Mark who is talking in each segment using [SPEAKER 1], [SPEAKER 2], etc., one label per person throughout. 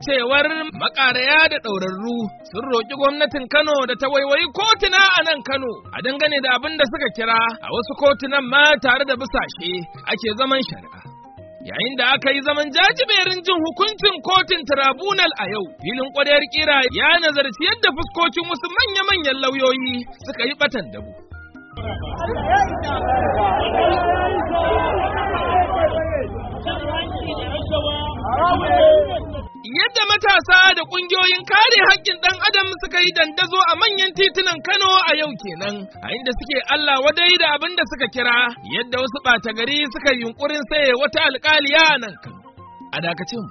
[SPEAKER 1] cewar makaraya da ɗaurarru sun roƙi gwamnatin Kano da ta waiwayi kotuna a nan Kano a dangane da abin da suka kira a wasu kotunan ma tare da bisashe ake zaman shari'a. Yayin da aka yi zaman jajiberin jin hukuncin kotun tribunal a yau, filin ƙwariyar kira ya nazarci yadda fuskokin wasu manya-manyan lauyoyi suka yi batan dabu. Yadda matasa da ƙungiyoyin kare haƙƙin ɗan adam suka yi dandazo a manyan titunan Kano a yau kenan, a inda suke Allah wadai da abin da suka kira yadda wasu ɓata gari suka yi yunƙurin saye wata alƙaliya a nan Kano. A dakacin.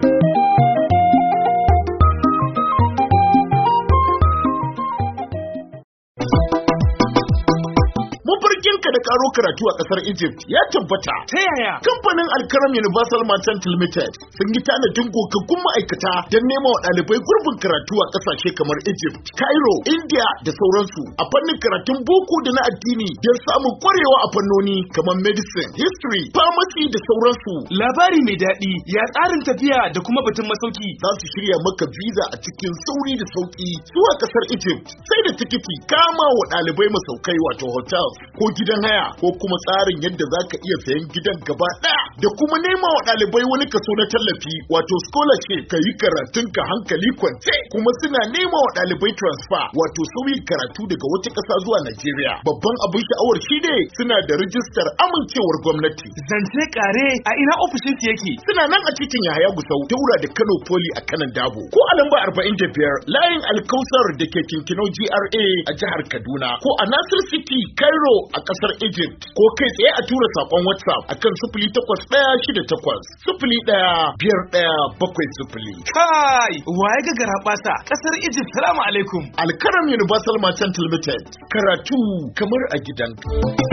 [SPEAKER 2] mafarkinka da karo karatu a kasar Egypt ya tabbata.
[SPEAKER 1] Ta yaya?
[SPEAKER 2] Kamfanin Alkaram Universal Merchant Limited sun yi tanadin gogaggun ma'aikata don nema wa ɗalibai gurbin karatu a ƙasashe kamar Egypt, Cairo, India da sauransu a fannin karatun boko da na addini don samun kwarewa a fannoni kamar medicine, history, pharmacy da sauransu.
[SPEAKER 3] Labari mai daɗi ya tsarin tafiya da kuma batun masauki.
[SPEAKER 2] Za su shirya maka visa a cikin sauri da sauki zuwa ƙasar Egypt sai da tikiti kama wa ɗalibai masaukai wato hotels ko gidan haya ko kuma tsarin yadda za ka iya sayan gidan gaba ɗaya da kuma nema wa ɗalibai wani kaso na tallafi wato scholarship ka yi karatun ka hankali kwance kuma suna nema wa ɗalibai transfer wato sauyin karatu daga wata ƙasa zuwa Najeriya babban abin sha'awar shi ne suna da rijistar amincewar gwamnati
[SPEAKER 3] Zance kare a ina ofishin su yake.
[SPEAKER 2] suna nan a titin Yahaya Gusau daura da Kano Poli a kanan Dabo ko a lamba 45 layin Alkausar da ke Kinkinau GRA a jihar Kaduna ko a Nasir City Cairo a kasar Egypt ko kai tsaye a tura sakon WhatsApp akan 0868 01 biyar ɗaya bakwai sifili.
[SPEAKER 3] Kai, waye ga garaɓasa ƙasar Egypt. Salamu alaikum.
[SPEAKER 2] Alkaram Universal Merchant Limited karatu kamar a gidanka.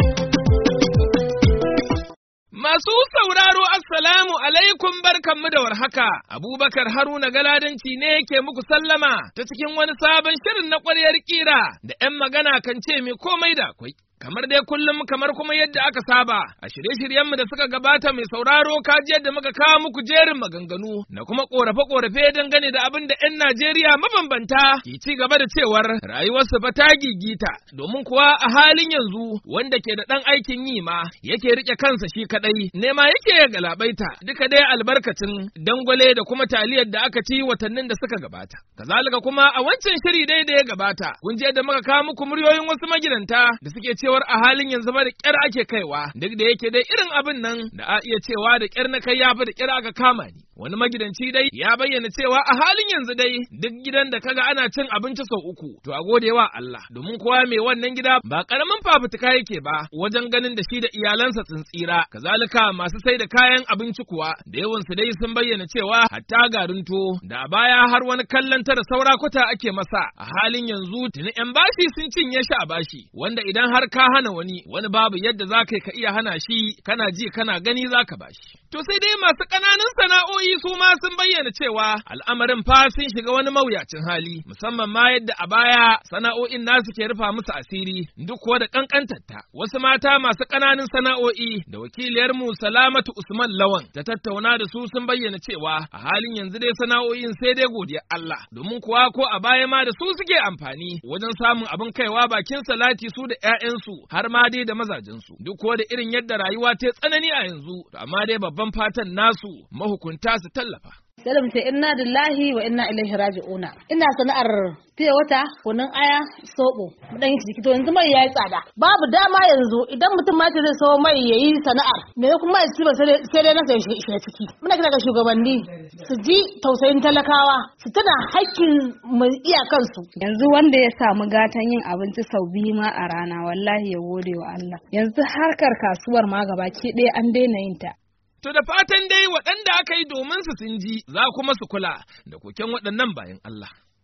[SPEAKER 1] Masu sauraro Assalamu alaikum barkanmu da warhaka, Abubakar Haruna Galadanci ne ke muku sallama ta cikin wani sabon shirin na ƙwaryar ƙira da ‘yan magana kan ce mai komai da akwai. Kamar dai kullum kamar kuma yadda aka saba, a shirye-shiryenmu da suka gabata mai sauraro kaji yadda muka kawo muku jerin maganganu na kuma ƙorafe-ƙorafe dangane da abin da 'yan Najeriya mabambanta ke ci gaba da cewar rayuwarsu fa ta gigita, domin kuwa a halin yanzu wanda ke da ɗan aikin yi ma yake riƙe kansa shi kaɗai, nema yake ya galabaita duka dai albarkacin dangwale da kuma taliyar da aka ci watannin da suka gabata. Kazalika kuma a wancan shiri dai da ya gabata, kun je da muka kawo muku muryoyin wasu magidanta da suke cewar a halin yanzu ba da ƙyar ake kaiwa, duk da yake dai irin abin nan da a iya cewa da ƙyar na kai ya fi da ƙyar aka kama ni. Wani magidanci dai ya bayyana cewa a halin yanzu dai duk gidan da kaga ana cin abinci sau uku, to a gode wa Allah, domin kowa mai wannan gida ba ƙaramin fafutuka yake ba wajen ganin da shi da iyalansa sun tsira. Kazalika masu sai da kayan abinci kuwa da yawansu dai sun bayyana cewa hatta garin to da a baya har wani kallon tara saura kwata ake masa a halin yanzu tuni 'yan bashi sun cinye shi a bashi wanda idan har ka hana wani wani babu yadda za ka ka iya hana shi kana ji kana gani za ka bashi. To sai dai masu ƙananan sana'o'i su ma sun bayyana cewa al'amarin fa sun shiga wani mawuyacin hali musamman ma yadda a baya sana'o'in nasu ke rufa musu asiri duk kuwa da ƙanƙantarta. Wasu mata masu ƙananan sana'o'i da wakiliyar mu Salamatu Usman Lawan ta tattauna da su sun bayyana cewa a halin yanzu dai sana'o'in sai dai godiya Allah domin kuwa ko a baya ma da su suke amfani wajen samun abin kaiwa bakin salati su da 'ya'yansu har ma dai da mazajensu duk kuwa da irin yadda rayuwa ta tsanani a yanzu amma dai babban fatan nasu mahukunta su tallafa.
[SPEAKER 4] sai da mu ce inna lillahi wa inna ilaihi raji'una ina sana'ar fiye wata kunun aya soɓo mu dan yi ciki to yanzu mai yayi tsada babu dama yanzu idan mutum ma ce zai so mai yayi sana'ar me kuma ya ci ba sai dai na sai shi ciki muna kira ga shugabanni su ji tausayin talakawa su tana hakkin mu iyakansu
[SPEAKER 5] yanzu wanda ya samu gatan yin abinci sau biyu ma a rana wallahi ya gode wa Allah yanzu harkar kasuwar ma gabaki ɗaya an daina yin ta
[SPEAKER 1] To da fatan dai waɗanda aka yi domin su sun ji za kuma su kula da koken waɗannan bayan Allah.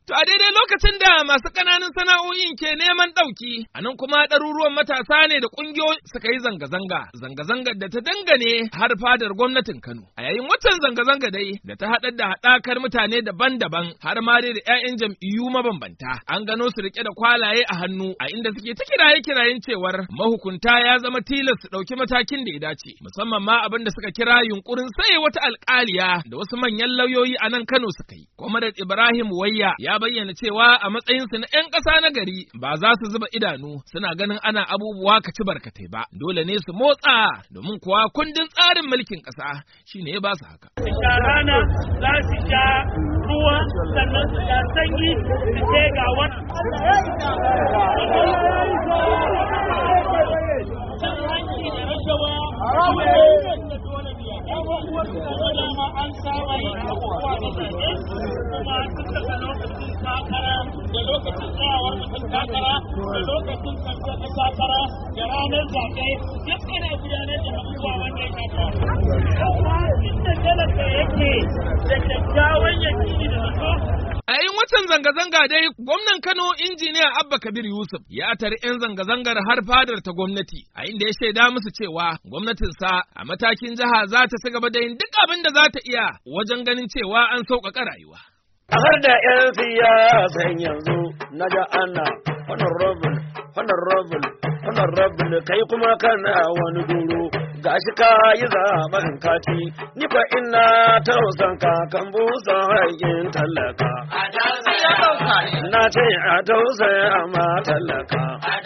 [SPEAKER 1] To a daidai lokacin da masu ƙananan sana'o'in ke neman ɗauki, a nan kuma ɗaruruwan matasa ne da ƙungiyoyi suka yi zanga-zanga, zanga-zangar da ta dangane har fadar gwamnatin Kano. A yayin watan zanga-zanga dai da ta haɗar da haɗakar mutane daban-daban har ma dai da 'ya'yan jam'iyyu mabambanta. An gano su riƙe da kwalaye a hannu a inda suke ta kiraye-kirayen cewar mahukunta ya zama tilas su ɗauki matakin da ya dace, musamman ma abin da suka kira yunkurin saye wata alƙaliya da wasu manyan lauyoyi a nan Kano suka yi. Kwamarat Ibrahim Wayya ya bayyana cewa a matsayinsu na 'yan ƙasa na gari ba za su zuba idanu suna ganin ana abubuwa ka ci barkatai ba dole ne su motsa domin kuwa kundin tsarin mulkin ƙasa shine ya ba su haka.
[SPEAKER 6] sha rana za su sha ruwa sannan su sha sanyi su ce ga wani cin hanci da rashawa da dole biya dama an saba yin abubuwa da zaɓe kuma tun daga lokacin takara da lokacin tsayawar mutum takara da lokacin kamfe na takara da ranar zaɓe duk ana gudanar da abubuwa wanda ya shafa inda talaka yake da kyakkyawan yakini da zato
[SPEAKER 1] A yayin watan zanga-zanga dai gwamnan Kano injiniya Abba Kabir Yusuf ya tari 'yan zanga-zangar har fadar ta gwamnati a inda ya shaida musu cewa gwamnatinsa a matakin jiha za ta ci gaba da yin duk abin da za ta iya wajen ganin cewa an sauƙaƙa rayuwa.
[SPEAKER 7] har da 'yan siyasan yanzu na ga ana honorable honorable honorable kai kuma kana wani duro gashi ka yi zaben kati ni fa ina tausan ka kan busan haƙin talaka na ce a tausaya ma talaka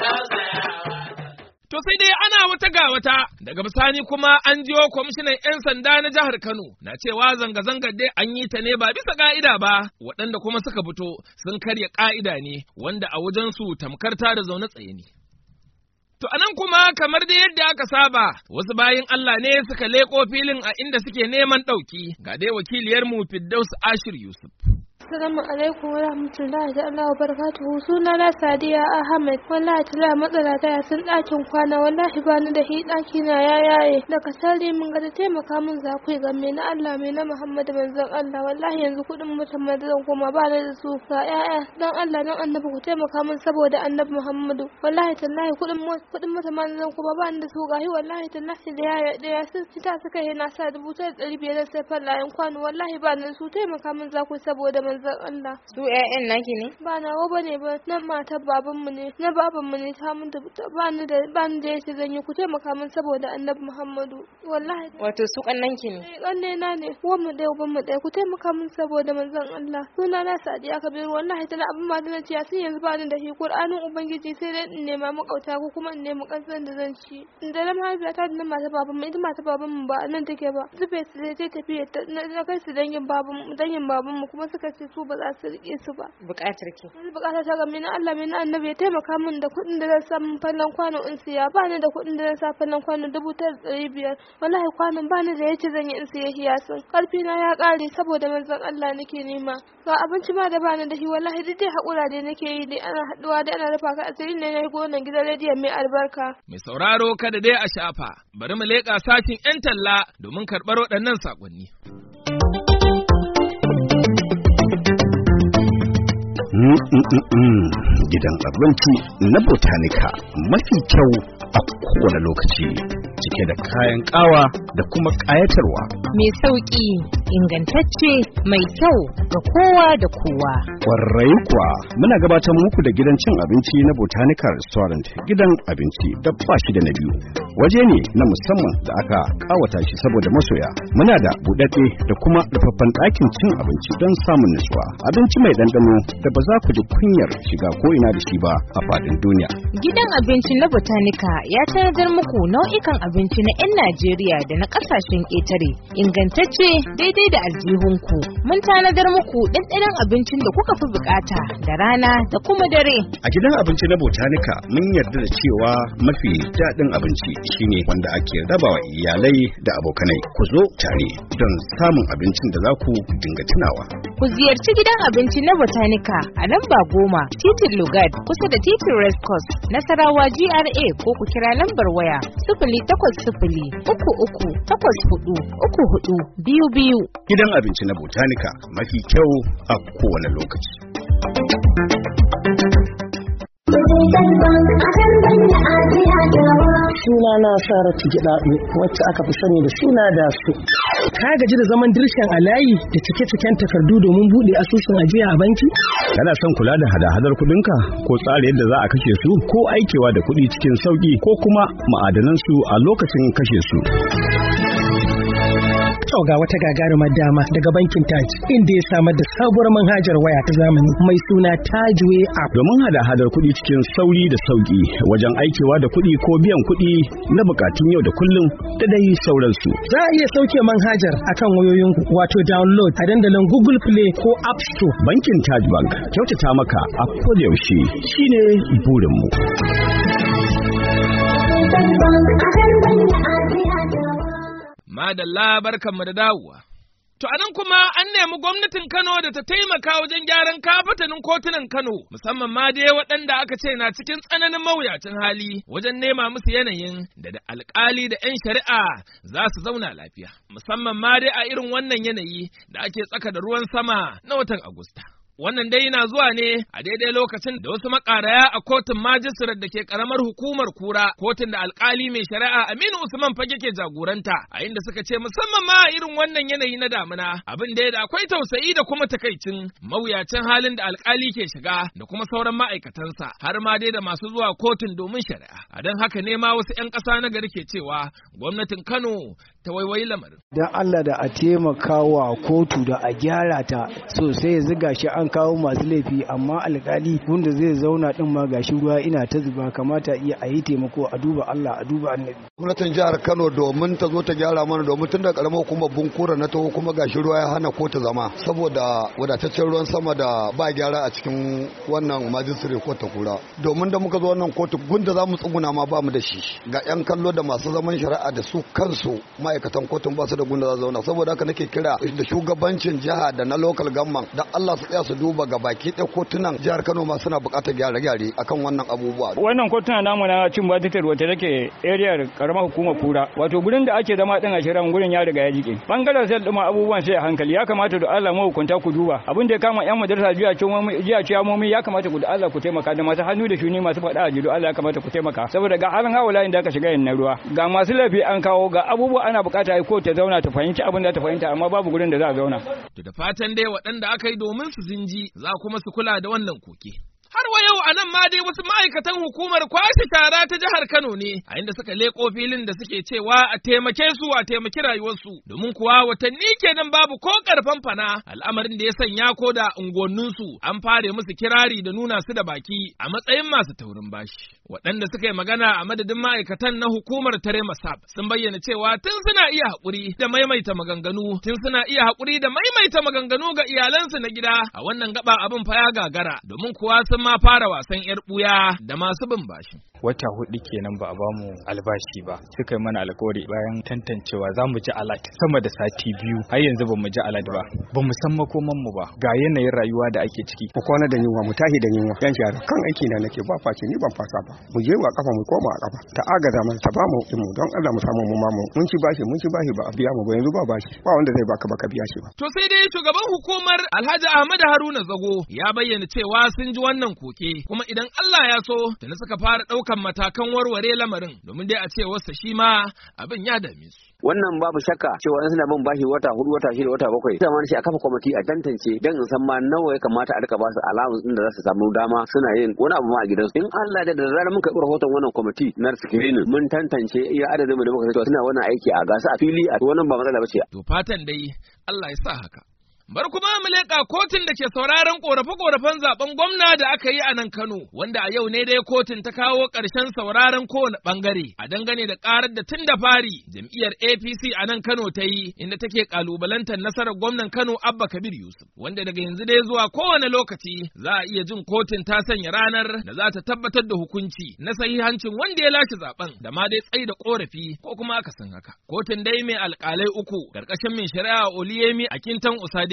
[SPEAKER 1] To sai dai ana wata ga wata daga bisani kuma an jiyo kwamishinan 'yan sanda na jihar Kano na cewa zanga-zangar dai an yi ta ne ba bisa ka'ida ba waɗanda kuma suka fito sun karya ka'ida ne wanda a wajensu tamkar ta da zaune tsaye ne. To anan kuma kamar da yadda aka saba wasu bayin Allah ne suka leƙo filin a inda suke neman ɗauki ga dai wakiliyarmu Firdaus Ashir Yusuf.
[SPEAKER 8] Assalamu alaikum wa rahmatullahi da Allah wa barakatuhu suna na Sadiya Ahmed wallahi tala matsala ta ya sun ɗakin kwana wallahi ba ni da hi ɗaki na ya yaye daga sare min ga da taimaka min za ku ga me na Allah me na Muhammadu manzon Allah wallahi yanzu kuɗin mutum ma zan koma ba ni da su ga ƴaƴa dan Allah dan annabi ku taimaka min saboda annabi Muhammadu wallahi tallahi kuɗin kuɗin mutum ma zan koma ba ni da su gahi wallahi tallahi da ya da ya sun ta suka yi na sa dubu ta ɗari biyar sai fallayen kwano wallahi ba ni da su taimaka min za ku saboda manzon Allah.
[SPEAKER 5] Su ƴaƴan naki ne?
[SPEAKER 8] Ba nawa bane ba nan matar babanmu ne na babanmu ne ta mun da ba ni da ba ni da yace zan yi ku taimaka min saboda Annabi Muhammadu wallahi.
[SPEAKER 5] Wato su kannanki ne?
[SPEAKER 8] Eh kanne na ne uwan mu ɗaya uban mu ɗaya ku taimaka min saboda manzon Allah. Suna na Sadiya Kabiru wallahi tana abin ma da nace sai yanzu ba ni da shi Qur'anin ubangiji sai dai in nema makauta ko kuma in nemi kansan da zan ci. Da na mahaifiyata da na matar babanmu ita matar babanmu ba nan take ba. Zube su zai tafiya na kai su dangin babanmu dangin babanmu kuma suka ce su ba za su rike su ba.
[SPEAKER 5] Bukatar ki.
[SPEAKER 8] Yanzu bukata ta game na Allah mai na annabi ya taimaka min da kuɗin da zan samu fallon kwano in siya ba ni da kuɗin da zan sa fallon kwano dubu tara da ɗari biyar wallahi kwanon ba ni da yace zan yi in siya hiyasin karfi na ya ƙare saboda manzon Allah nake nema ga abinci ma da ba ni da shi wallahi duk dai haƙura dai nake yi dai ana haɗuwa dai ana rufa ka asiri ne na gonan gidan rediyon mai albarka.
[SPEAKER 1] Mai sauraro kada dai a shafa bari mu leƙa sashin 'yan talla domin karɓar waɗannan saƙonni.
[SPEAKER 9] gidan abinci na botanica mafi kyau a kowane lokaci cike da kayan kawa da kuma kayatarwa
[SPEAKER 10] mai sauƙi ingantacce mai kyau ga kowa da kowa
[SPEAKER 9] kwarai kuwa muna gabatar muku da gidan cin abinci na botanica restaurant gidan abinci da ba shi da na biyu waje ne na musamman da aka kawata shi saboda masoya muna da buɗaɗɗe da kuma rufaffen ɗakin cin abinci don samun nutsuwa abinci mai ɗanɗano da ba za ku ji kunyar shiga ko ina da shi ba a faɗin duniya
[SPEAKER 10] gidan abinci na botanica ya tanadar muku nau'ikan abinci na 'yan najeriya da na ƙasashen ƙetare ingantacce daidai da aljihunku mun tanadar muku ɗanɗanon abincin da kuka fi bukata da rana da kuma dare
[SPEAKER 9] a gidan abinci na botanica mun yarda da cewa mafi daɗin abinci shine wanda ake rabawa iyalai da abokanai ku zo tare don samun abincin da za ku dinga tunawa
[SPEAKER 10] ku ziyarci gidan abinci na botanica a lamba goma titin lugard kusa da titin rescos nasarawa gra ko ku kira lambar waya sifili takwas sifili uku uku takwas hudu uku hudu biyu biyu
[SPEAKER 9] gidan abinci na botanica mafi kyau a kowane lokaci
[SPEAKER 11] Suna na Saratu Gidaɗo wacce aka fi sani da suna da su. Ka gaji da zaman dirshan a layi da cike-ciken takardu domin buɗe asusun ajiya a banki?
[SPEAKER 9] Kana son kula da hada-hadar kuɗinka ko tsara yadda za a kashe su ko aikewa da kuɗi cikin sauƙi ko kuma ma'adanansu a lokacin kashe su.
[SPEAKER 11] To ga wata gagarumar dama daga bankin Taj inda ya samar da sabuwar manhajar waya ta zamani mai suna Tajway app.
[SPEAKER 9] Domin hada-hadar kuɗi cikin sauri da sauƙi wajen aikewa da kuɗi ko biyan kuɗi na bukatun yau da kullum da dai sauransu.
[SPEAKER 11] Za a iya sauke manhajar akan wayoyinku wato download a dandalin Google Play ko App Store.
[SPEAKER 9] Bankin Taj Bank kyautata maka a kodayaushe shine burinmu.
[SPEAKER 1] Madalla barkanmu da dawowa. To a nan kuma an nemi gwamnatin Kano da ta taimaka wajen gyaran kafatanin kotunan Kano, musamman ma dai waɗanda aka ce na cikin tsananin mawuyacin hali wajen nema musu yanayin da da alkali da 'yan shari'a za su zauna lafiya. Musamman ma dai a irin wannan yanayi da ake tsaka da ruwan sama na watan Agusta. Wannan dai yana zuwa ne a daidai lokacin da wasu makaraya a kotun majistirar da ke karamar hukumar kura kotun da alkali mai shari'a Aminu Usman fage ke jagoranta a inda suka ce musamman ma a irin wannan yanayi na damina abin da da akwai tausayi da kuma takaicin mawuyacin halin da alkali ke shiga da kuma sauran ma'aikatansa har ma dai da masu zuwa kotun domin shari'a. A don haka ne ma wasu 'yan ƙasa na gari ke cewa gwamnatin Kano ta waiwayi lamarin.
[SPEAKER 12] Dan Allah da a taimaka wa kotu da a gyara ta sosai yanzu gashi an kawo masu laifi amma alkali wanda zai zauna din ma gashi ruwa ina ta zuba kamata iya a yi taimako a duba Allah a duba annabi
[SPEAKER 13] gwamnatin jihar Kano domin ta zo ta gyara mana domin tun da karamar hukumar bunkura na taho kuma gashi ruwa ya hana ko ta zama saboda wadataccen ruwan sama da ba gyara a cikin wannan majistare ko ta kura domin da muka zo wannan kotu gunda za mu tsuguna ma ba mu da shi ga yan kallo da masu zaman shari'a da su kansu ma'aikatan kotun ba su da gunda za su zauna saboda haka nake kira da shugabancin jiha da na local government da Allah su tsaya su duba ga baki ɗaya kotunan jihar Kano ma suna buƙatar gyare-gyare akan wannan abubuwa.
[SPEAKER 14] Wannan kotuna namu na cin batitar wata take area karamar hukumar kura wato gurin da ake zama din a shirin gurin ya riga ya jike. Bangaren sai duma abubuwan sai a hankali ya kamata da Allah mu hukunta ku duba abin da ya kama yan madrasa jiya ciyamomi jiya ciyamomi ya kamata ku da Allah ku taimaka da masu hannu da shuni masu faɗa a jido Allah ya kamata ku taimaka saboda ga halin hawala da aka shiga yin na ruwa ga masu laifi an kawo ga abubuwa ana bukata ko ta zauna ta fahimci abin da ta fahimta amma babu gurin da za a zauna.
[SPEAKER 1] To da fatan dai waɗanda aka yi domin su zinji za kuma su kula da wannan koke. Har wa yau a nan ma dai wasu ma'aikatan hukumar kwashe shara ta jihar Kano ne, a inda suka leƙo filin da suke cewa a taimake su a taimaki rayuwarsu, domin kuwa watanni kenan babu ko ƙarfan fana al'amarin da ya sanya ko da unguwanninsu an fare musu kirari da nuna su da baki a matsayin masu taurin bashi. Waɗanda suka yi magana a madadin ma'aikatan na hukumar Tare Masab sun bayyana cewa tun suna iya haƙuri da maimaita maganganu, tun suna iya haƙuri da maimaita maganganu ga iyalansu na gida a wannan gaba abin fa ya gagara domin kuwa sun ma fara wasan yar buya da masu bin bashi.
[SPEAKER 15] Wata hudu kenan ba a bamu albashi ba suka yi mana alkawari bayan tantancewa za mu ji alat sama da sati biyu har yanzu ba mu ji alat ba ba mu san makoman mu ba ga yanayin rayuwa da ake ciki.
[SPEAKER 16] Mu kwana da yunwa mu tashi da yunwa yan shara kan aiki na nake ba face ni ban fasa ba mu je wa kafa mu koma a kafa ta agaza mana ta bamu mu don Allah mu samu mu mamu mun ci bashi mun ci bashi ba a biya mu ba yanzu ba bashi ba wanda zai baka baka biya shi ba.
[SPEAKER 1] To sai dai shugaban hukumar Alhaji Ahmad Haruna Zago ya bayyana cewa sun ji wannan koke kuma idan Allah ya so da suka fara ɗaukan matakan warware lamarin domin dai a ce wasa shi ma abin ya dame su.
[SPEAKER 17] wannan babu shakka cewa suna bin bashi wata hudu wata shida wata bakwai ita ma shi a kafa kwamiti a tantance dan in san ma nawa ya kamata a rika ba su allowance din da za su samu dama suna yin wani abu ma a gidansu in Allah da da zarar muka karɓi rahoton wannan kwamiti na screening mun tantance iya adadin mu da muka cewa suna wannan aiki a gasa a fili a wannan ba matsala bace
[SPEAKER 1] to fatan dai Allah ya sa haka Bar kuma mu leƙa kotun da ke sauraron ƙorafe-ƙorafen zaben gwamna da aka yi a nan Kano, wanda a yau ne dai kotun ta kawo ƙarshen sauraron kowane ɓangare a dangane da ƙarar da tun da fari jam'iyyar APC a nan Kano ta yi inda take ƙalubalantar nasarar gwamnan Kano Abba Kabir Yusuf, wanda daga yanzu dai zuwa kowane lokaci za a iya jin kotun ta sanya ranar da za ta tabbatar da hukunci na sahihancin wanda ya lashe zaben da ma dai tsaida ƙorafi ko kuma aka san haka. Kotun dai mai alƙalai uku ƙarƙashin mai shari'a Oliyemi Akintan Usade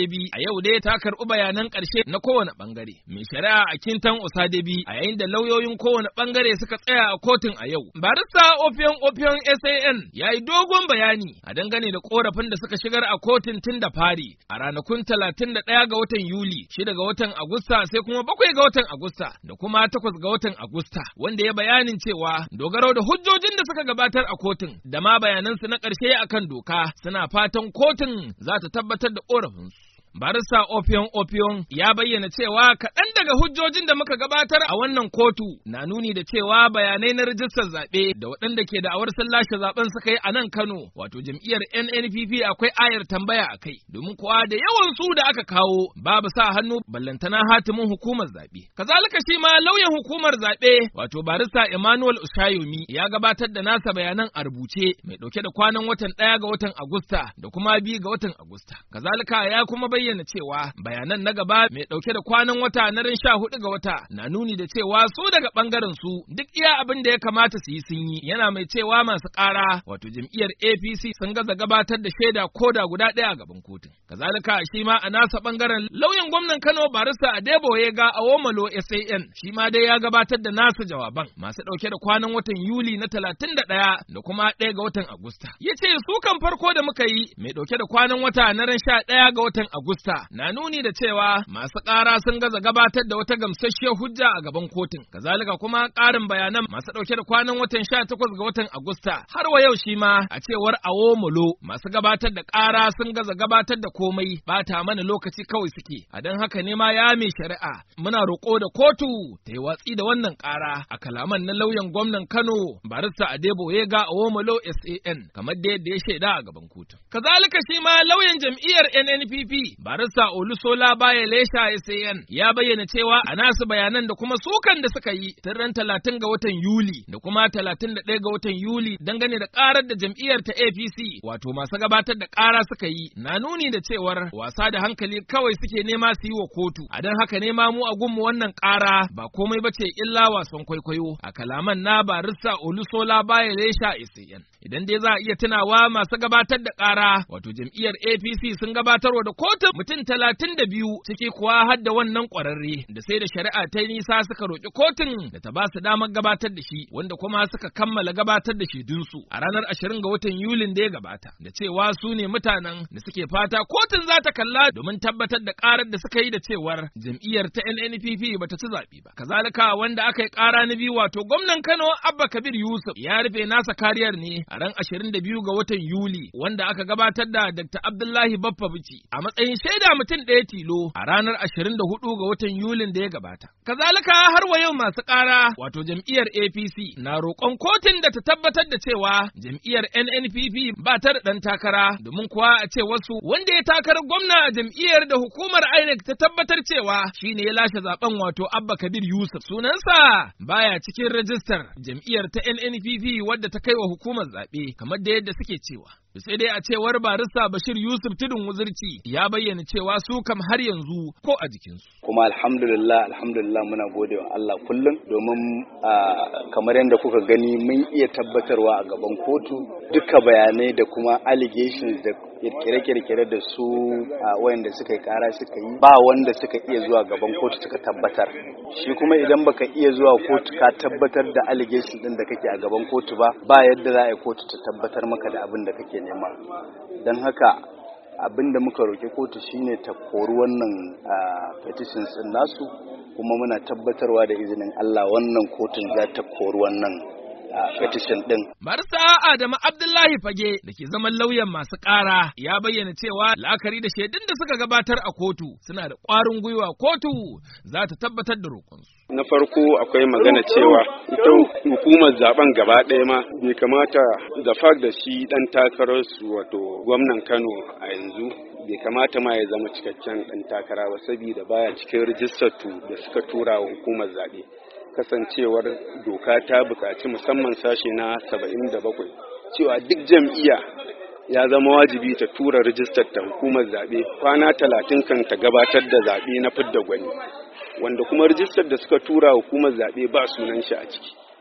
[SPEAKER 1] Osadebi a yau dai ta karɓi bayanan ƙarshe na kowane ɓangare. Mai shari'a a Kintan Osadebi a yayin da lauyoyin kowane ɓangare suka tsaya a kotun a yau. Barista Opion Opion SAN ya yi dogon bayani a dangane da korafin da suka shigar a kotun tun da fari a ranakun talatin da ɗaya ga watan Yuli, shida ga watan Agusta sai kuma bakwai ga watan Agusta da kuma takwas ga watan Agusta wanda ya bayanin cewa dogaro da hujjojin da suka gabatar a kotun da ma bayanansu na ƙarshe akan doka suna fatan kotun za ta tabbatar da ƙorafinsu. Barista Opion Opion ya bayyana cewa kaɗan daga hujjojin da muka gabatar a wannan kotu na nuni da cewa bayanai na rijistar zaɓe da waɗanda ke da awar sun lashe zaɓen suka yi a nan Kano wato jam'iyyar NNPP akwai ayar tambaya a kai domin kuwa da yawan su da aka kawo babu sa hannu ballantana hatimin hukumar zaɓe. Kazalika shi ma lauyan hukumar zaɓe wato barista Emmanuel Ushayomi ya gabatar da nasa bayanan a rubuce mai ɗauke da kwanan watan ɗaya ga watan Agusta da kuma biyu ga watan Agusta. Kazalika ya kuma bayyana bayyana cewa bayanan na gaba mai ɗauke da kwanan wata na ran sha hudu ga wata na nuni da cewa su daga ɓangaren su duk iya abin da ya kamata su yi sun yi yana mai cewa masu ƙara wato jam'iyyar APC sun gaza gabatar da shaida ko da guda ɗaya a gaban kotun. Kazalika shi ma a nasa ɓangaren lauyan gwamnan Kano barista Adeboye ga Awomalo SAN shi ma dai ya gabatar da nasa jawaban masu ɗauke da kwanan watan Yuli na talatin da ɗaya da kuma ɗaya ga watan Agusta. Ya ce su kan farko da muka yi mai ɗauke da kwanan wata na ran sha ɗaya ga watan Agusta Augusta na nuni da cewa masu ƙara sun gaza gabatar da wata gamsasshiyar hujja a gaban kotun. Kazalika kuma ƙarin bayanan masu ɗauke da kwanan watan sha takwas ga watan Agusta har wa yau shi ma a cewar Awomolo masu gabatar da ƙara sun gaza gabatar da komai bata mana lokaci kawai suke. A don haka ne ma ya mai shari'a muna roƙo da kotu ta yi watsi da wannan ƙara a kalaman na lauyan gwamnan Kano barista Adeboye ga Awomolo SAN kamar da yadda ya shaida a gaban kotu. Kazalika shi ma lauyan jam'iyyar NNPP barista Olusola Baye Lesha SAN ya bayyana cewa a nasu bayanan da kuma sukan da suka yi tun ran talatin ga watan Yuli da kuma talatin da ɗaya ga watan Yuli dangane da ƙarar da jam'iyyar ta APC wato masu gabatar da ƙara suka yi na nuni da cewar wasa da hankali kawai suke nema su yi wa kotu a don haka nema mu a gunmu wannan ƙara ba komai ba ce illa wasan kwaikwayo a kalaman na barista Olusola Baye Lesha SAN idan dai za a iya tunawa masu gabatar da ƙara wato jam'iyyar APC sun gabatarwa da kotun mutum talatin da biyu ciki kuwa har da wannan ƙwararre da sai da shari'a ta yi nisa suka roƙi kotun da ta ba su damar gabatar da shi wanda kuma suka kammala gabatar da shaidunsu a ranar ashirin ga watan Yulin da ya gabata da cewa su ne mutanen da suke fata kotun za ta kalla domin tabbatar da ƙarar da suka yi da cewar jam'iyyar ta NNPP ba ta ci zaɓe ba. Kazalika wanda aka yi ƙara na biyu wato gwamnan Kano Abba Kabir Yusuf ya rufe nasa kariyar ne a ran ashirin da biyu ga watan Yuli wanda aka gabatar da Dr. Abdullahi Baffa Bici a matsayin shaida mutum ɗaya tilo a ranar ashirin da hudu ga watan Yulin da ya gabata. Kazalika har wa yau masu ƙara wato jam'iyyar APC na roƙon kotun da ta tabbatar da cewa jam'iyyar NNPP ba ta da ɗan takara domin kuwa a ce wasu wanda ya takarar gwamna a jam'iyyar da hukumar INEC ta tabbatar cewa shi ne ya lashe zaben wato Abba Kabir Yusuf sunansa baya cikin rajistar jam'iyyar ta NNPP wadda ta kai wa hukumar zaɓe kamar da yadda suke cewa. sai dai a cewar barista Bashir Yusuf Tudun Wuzirci ya bayyana cewa su kam har yanzu ko a jikinsu.
[SPEAKER 18] Kuma alhamdulillah alhamdulillah muna gode wa Allah kullum domin kamar yadda kuka gani mun iya tabbatarwa a gaban kotu duka bayanai da kuma allegations da kirkire-kirkire da su wayanda suka yi kara suka yi ba wanda suka iya zuwa gaban kotu suka tabbatar shi kuma idan baka iya zuwa kotu ka tabbatar da allegation din da kake a gaban kotu ba ba yadda za a yi kotu ta tabbatar maka da abin da kake nema don haka abin da muka roƙi kotu shine ta kori wannan petitions din nasu kuma muna tabbatarwa da izinin Allah wannan kotun za ta kori wannan petition din.
[SPEAKER 1] Barsa Adamu Abdullahi Fage da ke zaman lauyan masu ƙara ya bayyana cewa la'akari da shaidun da suka gabatar a kotu suna da ƙwarin gwiwa kotu za ta tabbatar da roƙonsu.
[SPEAKER 19] Na farko akwai magana cewa ita hukumar zaben gaba ɗaya ma bai kamata da fak da shi ɗan takararsu wato gwamnan Kano a yanzu bai kamata ma ya zama cikakken ɗan takara ba saboda baya cikin rijistar da suka tura wa hukumar zaɓe. kasancewar doka ta buƙaci musamman sashe na 77 cewa duk jam'iyya ya zama wajibi ta tura rijistar ta hukumar zaɓe kwana talatin kan ta gabatar da zaɓe na fidda gwani wanda kuma rijistar da suka tura hukumar zaɓe ba sunan shi a ciki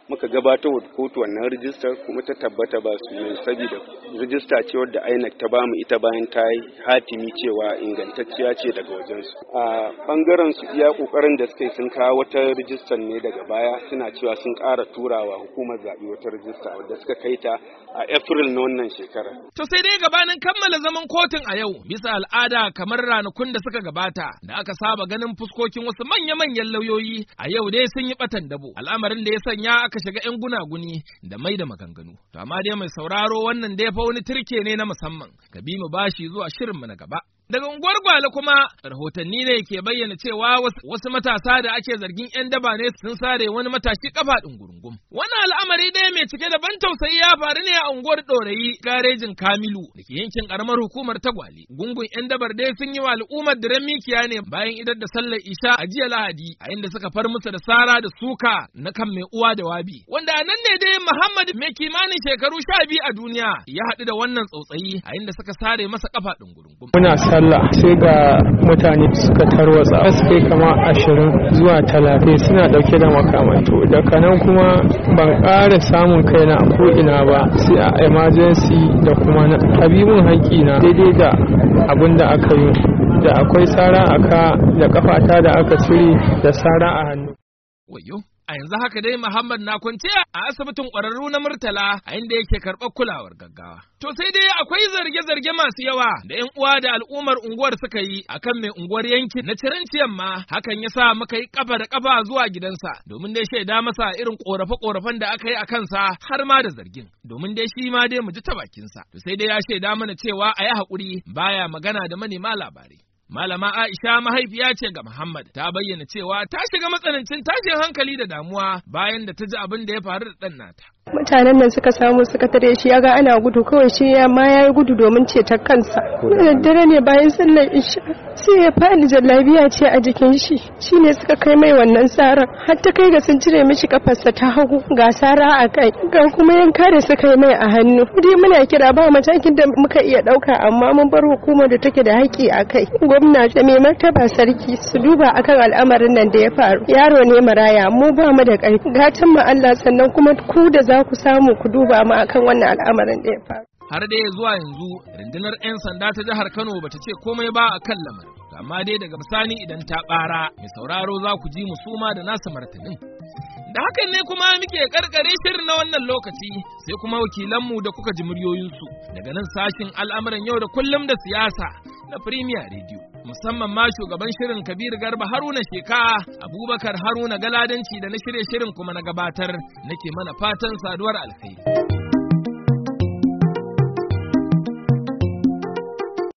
[SPEAKER 19] muka gabatar wa kotu wannan rijistar kuma ta tabbata ba su ne saboda rijista ce wadda INEC ta bamu ita bayan ta yi hatimi cewa ingantacciya ce daga wajensu a bangaren su iya kokarin da suka yi sun kawo wata rijistar ne daga baya suna cewa sun ƙara turawa hukumar zaɓe wata rijista wadda suka kai ta a April na wannan shekara.
[SPEAKER 1] To sai dai gabanin kammala zaman kotun a yau bisa al'ada kamar ranakun da suka gabata da aka saba ganin fuskokin wasu manya-manyan lauyoyi a yau dai sun yi batan dabo al'amarin da ya sanya aka shiga 'yan gunaguni da mai da maganganu. To amma dai mai sauraro wannan dai fa wani turke ne na musamman ka bi mu bashi zuwa shirinmu na gaba. Daga unguwar Gwale kuma rahotanni ne ke bayyana cewa wasu matasa da ake zargin 'yan daba ne sun sare wani matashi kafa ɗungurungum. Wannan al'amari ɗaya mai cike da ban tausayi ya faru ne a unguwar Ɗorayi garejin Kamilu da ke yankin ƙaramar hukumar ta Gwale. Gungun 'yan dabar dai sun yi wa al'ummar da mikiya ne bayan idar da sallar Isha a jiya Lahadi a inda suka far musu da sara da suka na kan mai uwa da wabi. Wanda a nan ne dai Muhammad mai kimanin shekaru sha biyu a duniya ya haɗu da wannan tsautsayi a inda suka sare masa kafa ɗungurungum.
[SPEAKER 20] sallah sai ga mutane suka tarwatsa suke kama ashirin zuwa talatin suna dauke da makamai to daga nan kuma ban ƙara samun kaina a ko'ina ba sai a emergency da kuma na tabibin haƙƙina daidai da abin da aka yi da akwai sara a ka da kafata da aka cire da sara a hannu
[SPEAKER 1] Wayo. A yanzu haka dai Muhammad na kwance a asibitin ƙwararru na Murtala a inda yake karɓar kulawar gaggawa. To sai dai akwai zarge-zarge masu yawa da ‘yan uwa da al'ummar unguwar suka yi akan mai unguwar yankin na Ciranciyan ma hakan ya sa muka yi ƙafa da ƙafa zuwa gidansa domin dai shaida masa irin ƙorafe-ƙorafen da aka yi a kansa har ma da zargin domin dai shi ma dai mu ji ta bakinsa. To sai dai ya shaida mana cewa a yi haƙuri baya magana da manema labarai. Malama Aisha mahaifiya ce ga Muhammad ta bayyana cewa ta shiga matsanancin tashin hankali da damuwa bayan da ta ji abin da ya faru da ɗan nata.
[SPEAKER 21] mutanen nan suka samu suka tare shi ya ga ana gudu kawai shi ya ma ya gudu domin ceton kansa da daddare ne bayan sallar isha sai ya fadi jallabiya ce a jikin shi shine suka kai mai wannan saran har ta kai ga sun cire mishi kafarsa ta hagu ga sara a kai ga kuma yanka da suka yi mai a hannu dai muna kira ba matakin da muka iya dauka amma mun bar hukumar da take da haƙƙi a kai gwamna da mai martaba sarki su duba akan al'amarin nan da ya faru yaro ne maraya mu ba mu da ƙarfi gatan mu Allah sannan kuma ku da za za ku samu ku duba mu akan wannan al'amarin da ya faru.
[SPEAKER 1] Har dai zuwa yanzu rundunar 'yan sanda ta jihar Kano bata ce komai ba a kan lamarin. Amma dai daga bisani idan ta bara mai sauraro za ku ji mu suma da nasa martanin. Da hakan ne kuma muke karkare shirin na wannan lokaci sai kuma wakilanmu da kuka ji muryoyinsu daga nan sashin al'amuran yau da kullum da siyasa na Premier Radio. Musamman ma shugaban shirin Kabir Garba Haruna Sheka, Abubakar Haruna Galadanci da na shirye shirin kuma na gabatar nake mana fatan saduwar alkhairi.